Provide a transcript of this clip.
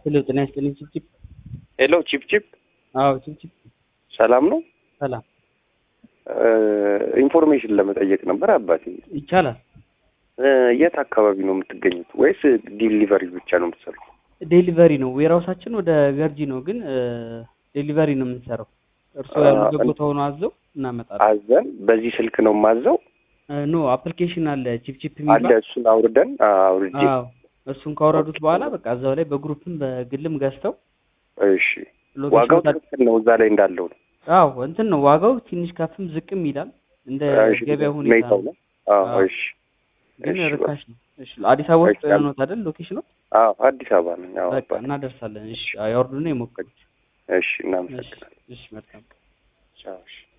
ሄሎ ጤና ይስጥልኝ ቺፕቺፕ። ሄሎ ቺፕ ቺፕ፣ አዎ ቺፕቺፕ ሰላም ነው? ሰላም ኢንፎርሜሽን ለመጠየቅ ነበር አባቴ። ይቻላል። እ፣ የት አካባቢ ነው የምትገኙት? ወይስ ዲሊቨሪ ብቻ ነው የምትሰሩት? ዴሊቨሪ ነው። ዌራውሳችን ወደ ገርጂ ነው፣ ግን ዴሊቨሪ ነው የምንሰራው። እርስዎ አ- ያሉበት ቦታ ሆኖ አዘው እናመጣለን። አዘን በዚህ ስልክ ነው የማዘው ኖ አፕሊኬሽን አለ ቺፕቺፕ አለ። የሚባል እሱን አውርደን አ፣ አውርጄ አዎ እሱን ካወረዱት በኋላ በቃ እዛው ላይ በግሩፕም በግልም ገዝተው እሺ፣ ዋጋው ሎኬሽን ትክክል ነው እዛ ላይ እንዳለው ነው። አዎ እንትን ነው ዋጋው ትንሽ ከፍም ዝቅም ይላል እንደ እሺ፣ ገበያ ሁኔታ ሁኔታው ነው። ነው። አዎ፣ አዎ። እሺ፣ ግን እሺ፣ ርካሽ ነው። እሺ አዲስ አበባ ውስጥ እሺ፣ ነው አይደል ሎኬሽኑ? አዎ፣ አዲስ አበባ ነኝ። አዎ፣ በቃ አባቴ። እናደርሳለን። እሺ ያወርዱና ይሞክሩት። እሺ፣ እሺ እናመሰግናለን። እሺ መልካም ቻው። እሺ።